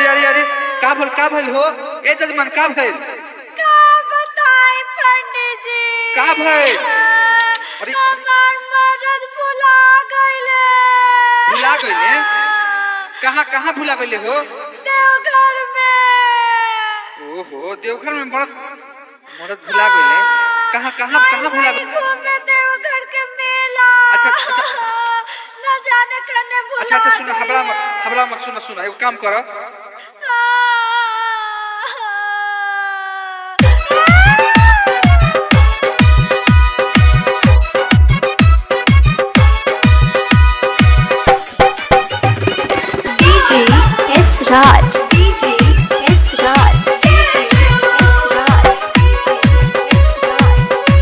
अरे अरे का भइल का भइल हो ए जजमान का भइल का बताई पंडित जी का भइल अरे हमार मरद भुला गइले भुला गइले? कहाँ कहाँ भुला गइले हो देवघर में ओहो देवघर में मरद मरद भुला गइले कहाँ कहाँ कहाँ भुला वही गइले घूमे देवघर के मेला अच्छा, अच्छा। न जाने कने भुला अच्छा अच्छा सुनो हबड़ा गइले। मत हबड़ा मत सुनो सुनो एगो काम करो DJ S Raj. DJ S Raj. DJ S Raj. S Raj.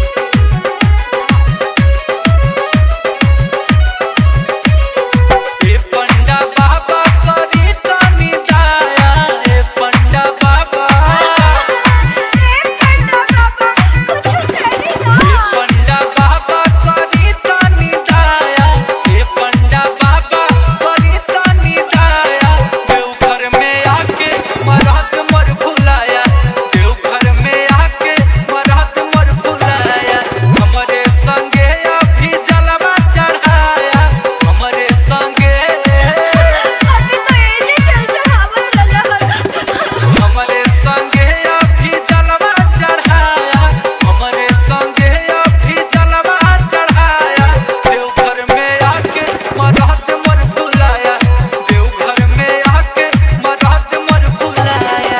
ए पंडा बाबा करी तनी दया ए पंडा बाबा ए पंडा बाबा करी तनी दया ए पंडा बाबा करी तनी दया देवघर में आके मरहत मर भुलाया देवघर में आके मरहत मर भुलाया हमरे संगे अभी जलवा चढ़ाया हमरे संगे हमरे संगे अभी जलवा चढ़ाया हमरे संगे अभी जलवा चढ़ाया देवघर में आके मरहत मर भुलाया देवघर में आके मरहत मर भुलाया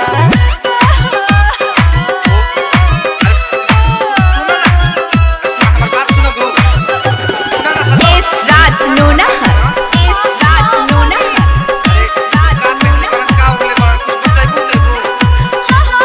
हमर बात सुनो गो S Raj Nonahar. S Raj Nonahar. कान में निकल का हो गइले बड़ा कुछ बताइबो देबो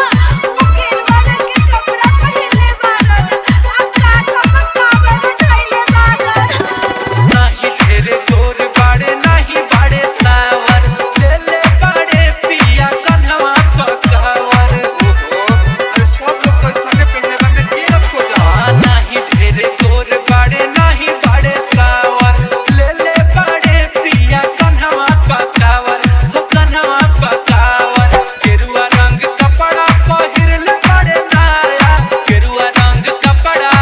नाही ढेरे जोर बाड़े नाही बाड़े सावर ले ले बाड़े पिया कन्हवा पकावर ओहो अरे सब लोग तो संगे पहने बा में के रख हो जा आ नाही ढेरे जोर बाड़े नाही बाड़े सावर ले ले बाड़े पिया कन्हवा पकावर हो कन्हवा पकावर गेरुआ रंग कपड़ा पहिर ले बाड़े नाया गेरुआ रंग कपड़ा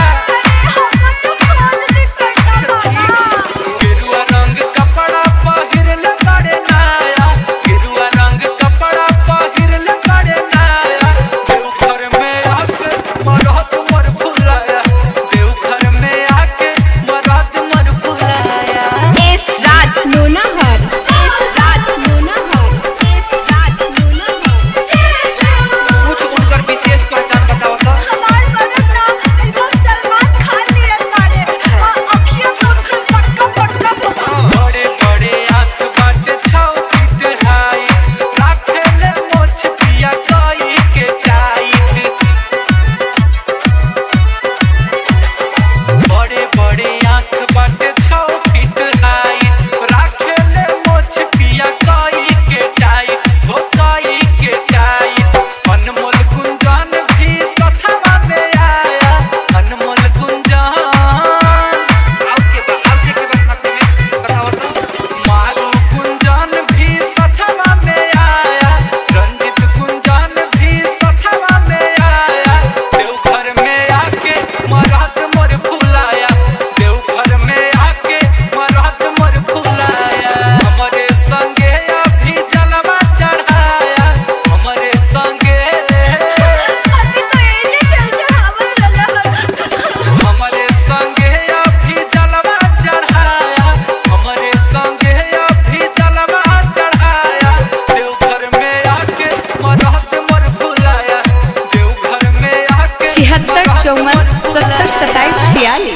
गेरुआ रंग कपड़ा पहिर ले बाड़े नाया गेरुआ रंग कपड़ा पहिर ले बाड़े नाया देवघर में आके मरहत मर भुलाया देवघर में आके मरहत मर भुलाया S Raj Nonahar. S Raj Nonahar. S Raj Nonahar. कुछ उनकर विशेष पहचान बताओ तो बड़े बड़े आंख बाटे छाव फीट हाई राखे ले मोछ पिया कई के टाइट बड़े बड़े आंख बाटे छाव फीट हाई राखे ले मोछ पिया कई के टाइट हो कई के टाइट अनमोल गुंजन भी सथवा में आया अनमोल गुंजन आउ के बा आउ के के बा साथे में बताओ तो मारू गुंजन भी सथवा में आया रंजित गुंजन भी सथवा में आया देवघर में आके मरहत मोर भुलाया देवघर में आके मरहत मोर भुलाया हमरे संगे अभी जलवा चढ़ाया हमरे संगे हमरे संगे अभी जलवा चढ़ाया हमरे संगे अभी जलवा चढ़ाया देवघर में आके मरहत मर भुलाया देवघर में आके छिहत्तर मरहत चौवन मर सत्तर सत्ताईस छियालीस